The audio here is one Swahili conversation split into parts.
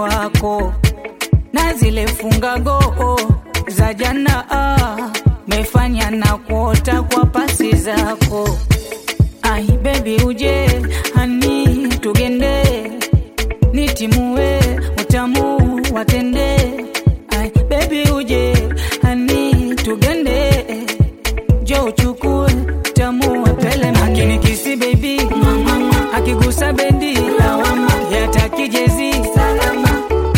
wako na zile fungago za jana ah, mefanya na kuota kwa pasi zako ai bebi uje hani tugende nitimue utamu watende ai bebi uje hani tugende jo uchukue utamu wapele akinikisi bebi akigusa bendi lawama yataki jezi salama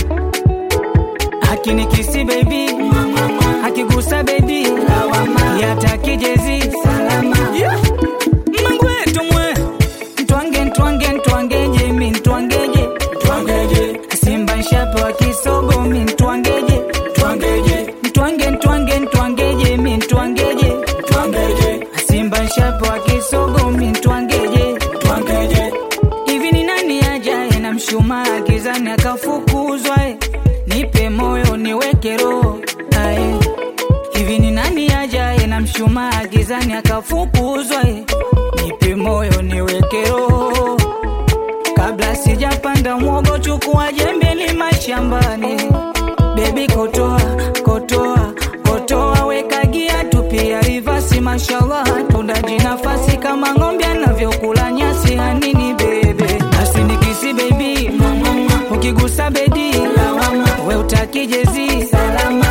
akinikisi bebi akigusa bebi lawama yataki jezi salama yeah. mangwetu mwe ntwange ntwange ntwangeje mi ntwangeje ntwangeje simba nshape wa kisogo mi ntwangeje ntwangeje ntwange ntwange ntwangeje mi ntwangeje ntwangeje simba nshape wa kisogo mi ntwangeje ntwangeje hivi ni nani ajaye na mshumaa gizani akafukuzwa eh? nipe moyo niweke roho ae hivi ni nani ajaye na mshumaa gizani akafukuzwa eh? nipe moyo niweke roho kabla sijapanda mwogo chukua jembe lima shambani bebi kotoa kotoa kotoa weka gia tupia rivasi mashallah tundaji nafasi kama ng'ombe anavyokula nyasi hanini bebe asinikisi bebi ukigusa bedi lawama we utaki jezi salama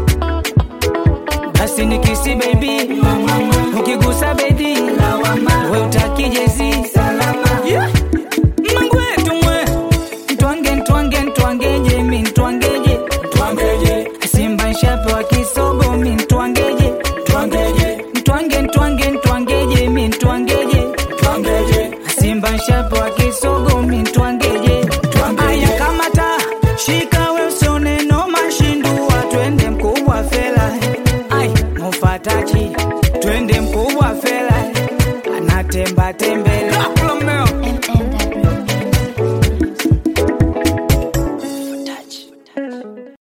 basi nikisi bebi ukigusa bedi lawama we utaki jezi salama yeah. mangwetu mwe ntwange ntwange ntwangeje mi ntwangeje ntwangeje simba nshape wa kisogo mi ntwangeje ntwangeje ntwange ntwange ntwangeje mi ntwangeje ntwangeje simba nshape wa kisogo mi ntwangeje aya kamata shika we usione noma shindua twende mkubwa fela ai mufatachi twende mkubwa fela anatemba tembele